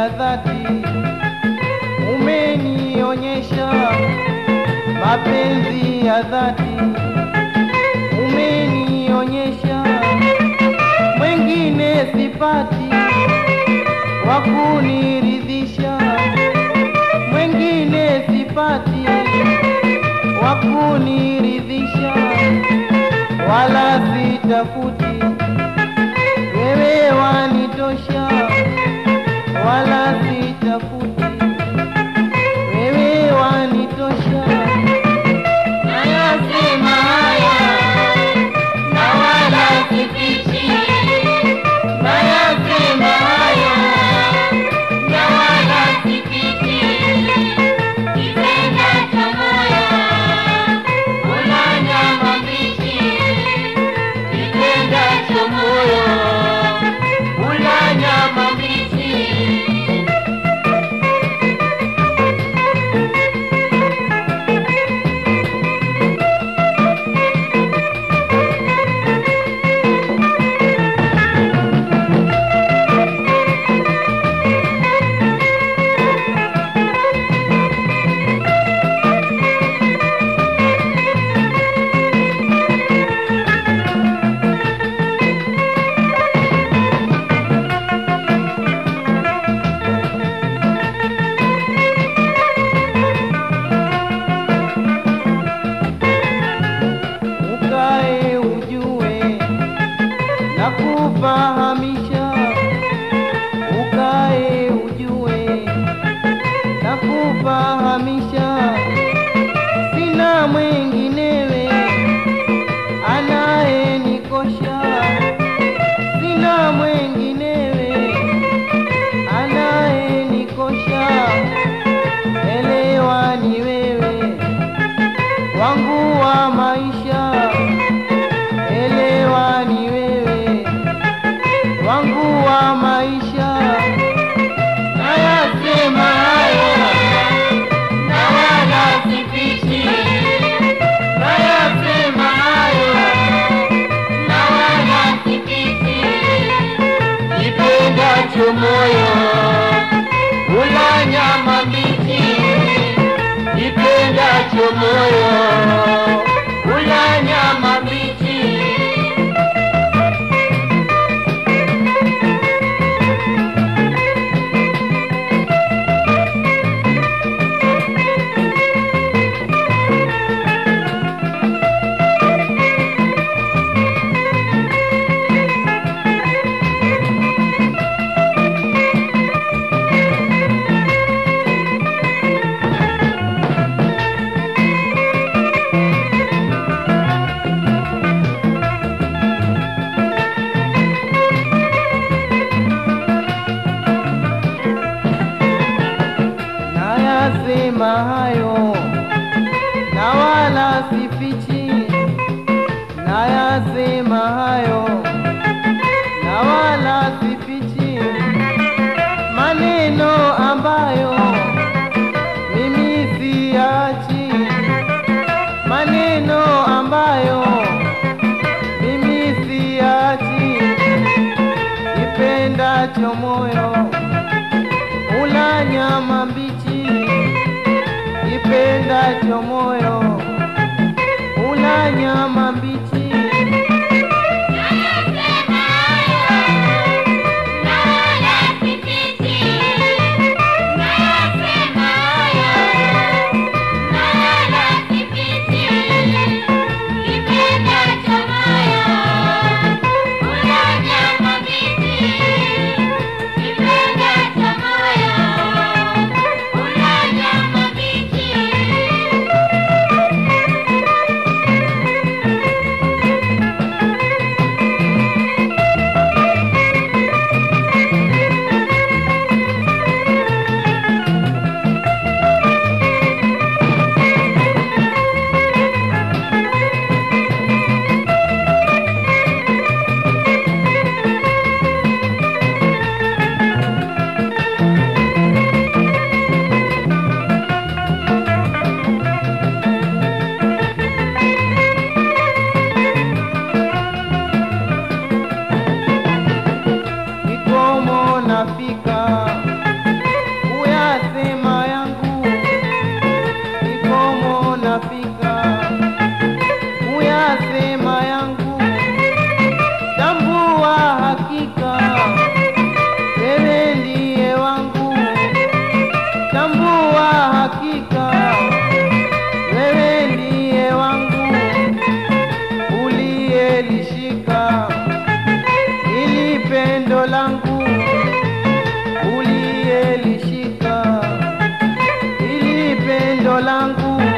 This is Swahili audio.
dhati, umenionyesha mapenzi ya dhati, umenionyesha mwengine sipati wa kuniridhisha, mwengine sipati wa kuniridhisha, wala sitafuti, wewe wanitosha, wala sitafuti, wewe wanitosha. Nayasema haya na wala sifichi, nayasema haya na wala sifichi. Kipenda cha moyo hula nyama mbichi, kipenda cha moyo hula nyama mbichi. ukae ujue na kufahamisha, ukae ujue na kufahamisha, sina mwenginewe anayenikosha, sina mwenginewe anayenikosha, elewa ni wewe wangu wa maisha, elewa ni wewe wangu wa maisha. Nayasema haya na wala sifichi, nayasema hayo, na wala sifichi. kipendacho moyo ula nyama mbichi, kipendacho moyo ula nyama mbichi. Nayasema hayo na wala sifichi, nayasema hayo na wala sifichi, maneno ambayo mimi siachi, maneno ambayo mimi siachi, kipendacho moyo ula nyama mbichi, kipendacho moyo ula nyama mbichi. Nayasema haya na wala sifichi, nayasema haya na wala sifichi. Kipenda cha moyo hula nyama mbichi, kipenda cha moyo hula nyama mbichi. langu